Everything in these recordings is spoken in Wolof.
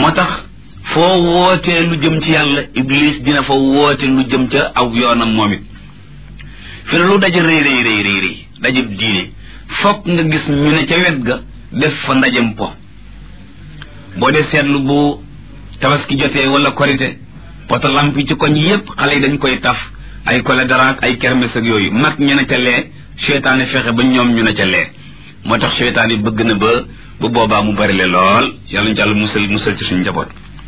moo tax foo wootee lu jëm ci yàlla iblis dina fa woote lu jëm ca aw yoonam moom it fi ne lu daje rëy rëy rëy rëy rëy daje diine fokk nga gis ñu ne ca wet ga def fa ndajem po boo dee seetlu bu tabaski jotee wala korite poto lamp yi ci koñ yépp xale yi dañ koy taf ay kole daraak ay kermes ak yooyu mag ñu ne ca lee seytaane fexe ba ñoom ñu ne ca lee moo tax seytaan yi bëgg na ba bu boobaa mu bari le lool yàlla ñu jàll musal musal ci suñu njaboot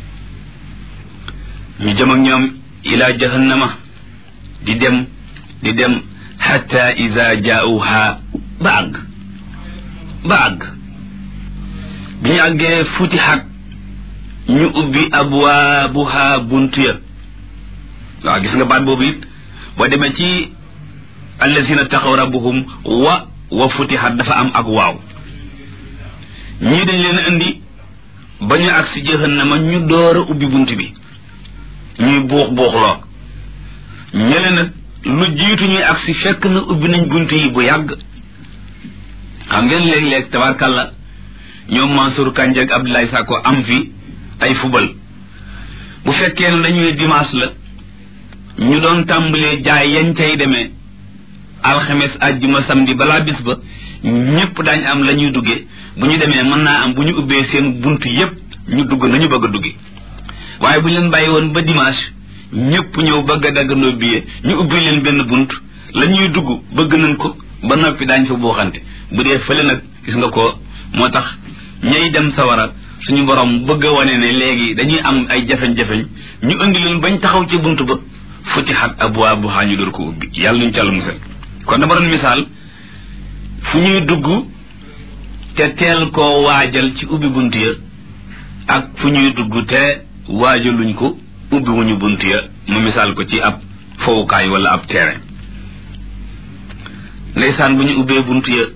ñu jëm ak ñoom ila jahannama di dem di dem xatta ida jaauha ba àgg ba àgg bi ñu àggee futixat ñu ubbi abwaabuha buntu ya waaw gis nga baat boobu it boo demee ci allazina taxaw rabbuhum wa wa futixat dafa am ak waaw ñii dañ leen indi ba ñu agsi jahannama ñu door a ubbi bunt bi ñuy buux buuxloo ñële nag lu jiitu ñuy agsi fekk na ubbi nañ bunt yi bu yàgg xam ngeen léeg-léeg tabarkàlla ñoom Mansour Kandji ak Abdoulaye Sakko am fi ay fubal bu fekkee ne dañuy dimanche la ñu doon tàmbalee jaay yañ cay demee alxames àjjuma samedi balaa bis ba ñëpp daañ am la ñuy duggee bu ñu demee mën naa am bu ñu ubbee seen bunt yépp ñu dugg nañu bëgg a duggi waaye bu ñu leen bàyyi woon ba dimanche ñëpp ñëw bëgg a daggandoo billet ñu ubbi leen benn bunt la ñuy dugg bëgg nañ ko ba noppi daañ fa buuxante bu dee fële nag gis nga ko moo tax ñay dem sawara suñu borom bëgg a wane ne léegi dañuy am ay jafeñ-jafeñ ñu indi leen bañ taxaw ci bunt ba futihat abwaabuhaa ñu door ko ubbi yàlla nuñ ci àll musal kon dama doon misaal fu ñuy dugg te teel koo waajal ci ubbi bunt ya ak fu ñuy dugg te waajaluñ ko ubbi wuñu bunt ya mu misaal ko ci ab fowukaay wala ab terrain ndeysaan bu ñu ubbee bunt ya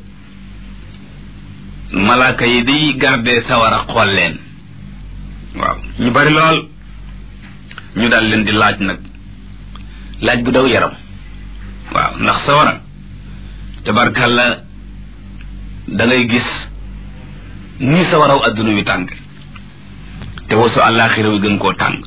malaaka yi day garde sawara xool leen waaw ñu bari lool ñu daal leen di laaj nag laaj bu daw yaram waaw ndax sawara tabarkàlla da ngay gis ni sawaraw adduna wi tàng te wasu àllaaxira wi gën koo tàng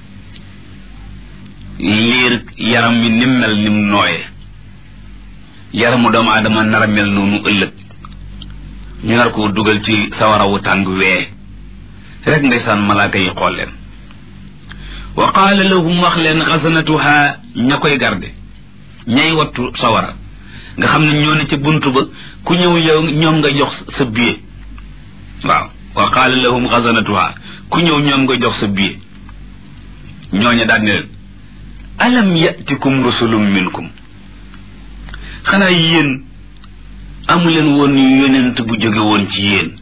liir yaram mi nim mel nim nooyee yaramu doomu aadama nar a mel noonu ëllëg ñu nar koo dugal ci sawarawu tàng wee rek ndeysaan malaaka yi xool leen wa qaala lahum wax leen xasanatuha ña koy garde ñay wattu sawara nga xam ne ñoo ne ca bunt ba ku ñëw yow ñoom nga jox sa billet waaw wa qaala lahum xasanatuha ku ñëw ñoom nga jox sa billet ñooña daan ne leen alam yatikum rusulum minkum xanaa yéen amuleen woon yonent bu jóge woon ci yéen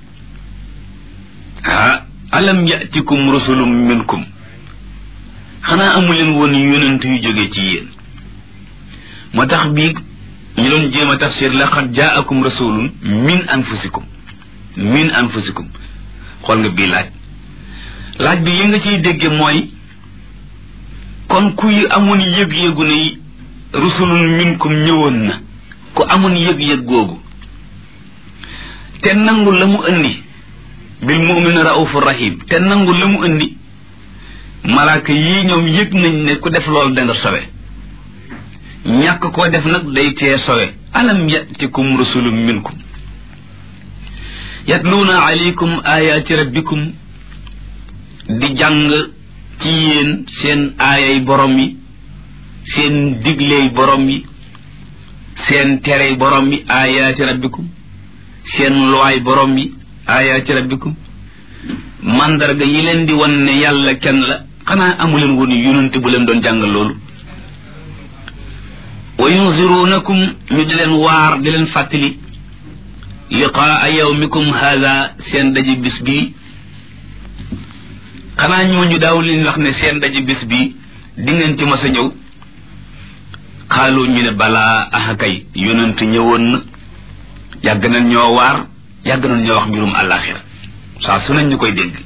ah alam yatikum rusulum minkum xanaa amuleen woon yonent yu jóge ci yéen moo tax bii ñu doon jéem a tafsir laqad jaakum rasulun min anfusikum min anfusikum xool nga bii laaj laaj bi yi nga ciy dégge mooy kon kuy amoon yëg-yëgu ne rusulun minkum ñëwoon na ku amoon yëg-yëg googu te nangu la mu indi bil mu'min raufur rahim te nangu la mu indi malaaka yii ñoom yëg nañ ne ku def loolu da nga sowe ñàkk koo def nag day tee sowe alam yatikum rusulun minkum yatluuna alaykum ayaati rabbikum di jàng ci yéen seen aayay borom yi seen digley borom yi seen terey borom yi ayaati rabbikum seen luwaay borom yi ayaati rabbikum mandarga yi leen di wan ne yàlla kenn la xanaa amuleen woon yonent bu leen doon jàngal loolu wa yunzirunakum ñu di leen waar di leen fàttali liqaa yawmikum haada seen daje bis bii xanaa ñooñu daaw leen wax ne seen daje bis bii di ngeen ci mas a ñëw xaalu ñu ne balaa ahakay yonent ñëwoon na yàgg nañ ñoo waar yàgg nañ ñoo wax mbirum àllaaxira saa su nañ ñu koy dégg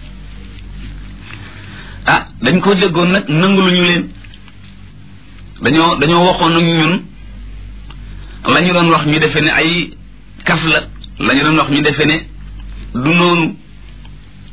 ah dañ ko déggoon nag nangu lu ñu leen dañoo dañoo waxoon ak ñun la ñu doon wax ñu defe ne ay kaf la la ñu doon wax ñu defe ne du noonu